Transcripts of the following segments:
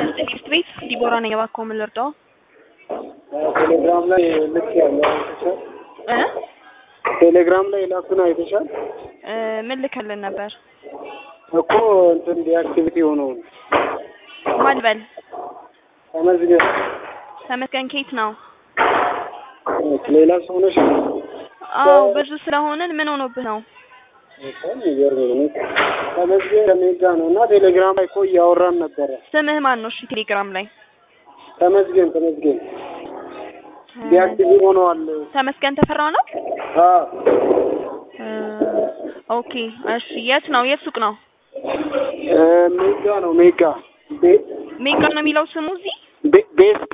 ትምህርት ቤት ዲቦራ ነኝ። እባክዎ ምን ልርዳዎ? ቴሌግራም ላይ ልክ ያለው አይተሻል? እ ቴሌግራም ላይ ላኩን አይተሻል? እ ምን ልከልን ነበር? እኮ እንትን ዲአክቲቪቲ የሆነውን ማን በል ተመዝገብ ተመስገን ኬት ነው? ሌላ ሰው ነሽ? አዎ ብዙ ስለሆንን ምን ሆኖብህ ነው? በጣም የሚገርም ነው። ተመዝገብ ከሜጋ ነው እና ቴሌግራም ላይ እኮ እያወራን ነበረ። ስምህ ማን ነው? እሺ ቴሌግራም ላይ ተመዝገን ተመዝገን ዲአክቲቪቲ ሆነዋል። ተመስገን ተፈራ ነው? አዎ እ ኦኬ እሺ የት ነው? የት ሱቅ ነው? እ ሜጋ ነው ሜጋ ቤ- ሜጋ ነው የሚለው ስሙ እዚህ ቤ- ቤስት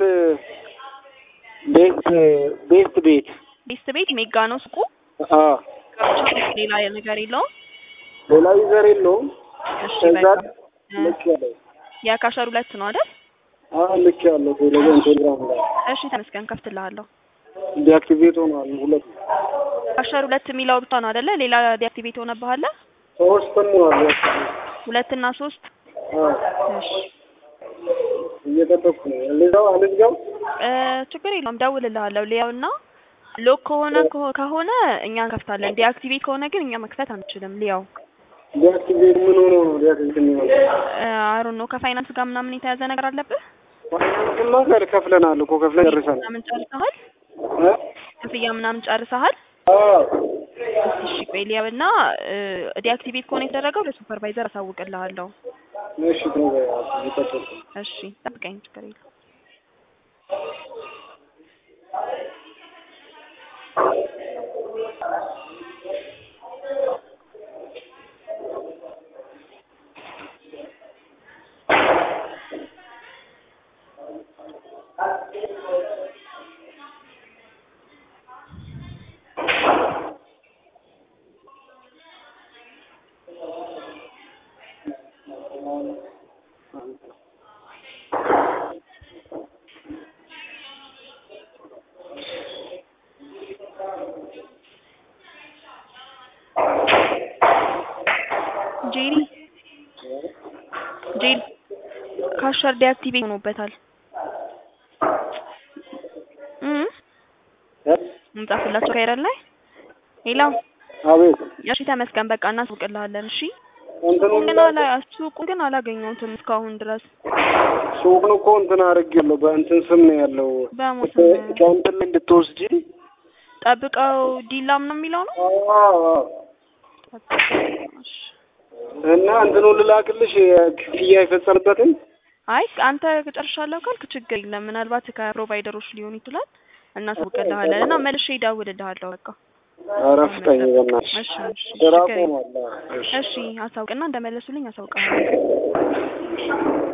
ቤስት ቤስት ቤት ቤስት ቤት ሜጋ ነው ሱቁ። አዎ ብቻ ሌላ ነገር የለውም። ሌላ ዩዘር የለውም። እሺ ከዛ በቃ እ ልክ ያለው የካሸር ሁለት ነው አይደል? አዎ ልክ ያለው ቴሌግራም ቴሌግራም ላይ እሺ ተመስገን ከፍትልሃለሁ። ዲአክቲቬት ሆኗል። ሁለት ካሸር ሁለት የሚለው ብቻ ነው አይደለ? ሌላ ዲአክቲቬት ሆነብሃል? ሶስትም ሆኗል። ሁለት እና ሶስት አዎ እሺ እየጠበቅኩ ነው። ልዛው አልዝጋው እ ችግር የለውም ደውልልሃለሁ። ሊያውና ሎክ ከሆነ ከሆ- ከሆነ እኛ እንከፍታለን። ዲአክቲቬት ከሆነ ግን እኛ መክፈት አንችልም። ሊያው ዲአክቲቬት ምን ሆኖ ነው ዲአክቲቬት የሚሆነው? አሮን ነው ከፋይናንስ ጋር ምናምን የተያዘ ነገር አለብህ? ፋይናንስማ ጋር ከፍለናል እኮ ከፍለን ጨርሰናል። ምናምን ጨርሰሃል? እ? ክፍያ ምናምን ጨርሰሃል? አዎ እሺ ቆይ ሊያውና ዲአክቲቬት ከሆነ የተደረገው ለሱፐርቫይዘር አሳውቅልሃለሁ። እሺ ተው እየጠበቅኩ እሺ ጠብቀኝ፣ ችግር የለውም። ጄሪ ጄሪ ካሸር ዲአክቲቬት ሆኖበታል። እ እ? እንጻፍላቸው ካይረን ላይ ሌላው አቤት እሺ ተመስገን በቃ እናስውቅልሃለን። እሺ እንትኑ ግን አላ ሱቁን ግን አላገኘሁትም እስካሁን ድረስ ሱቁን እኮ እንትን አድርጌያለሁ። በእንትን ስም ነው ያለው። በሞት ከእንትን ላይ እንድትወስጂ ጠብቀው ዲላም ነው የሚለው ነው። አዎ አዎ። እሺ። እና እንትኑ ልላክልሽ ክፍያ የፈጸምበትን አይ አንተ ጨርሻለሁ ካልክ ችግር የለም። ምናልባት ከፕሮቫይደሮች ሊሆን ይችላል። እናሳውቅልሃለን እና መልሼ እደውልልሃለሁ። በቃ ኧረ ፍጠኝ በእናትሽ። እሺ እሺ ስራ ችግር የለም። ቆሟል። እሺ እሺ አሳውቅና እንደመለሱልኝ አሳውቅሃለሁ።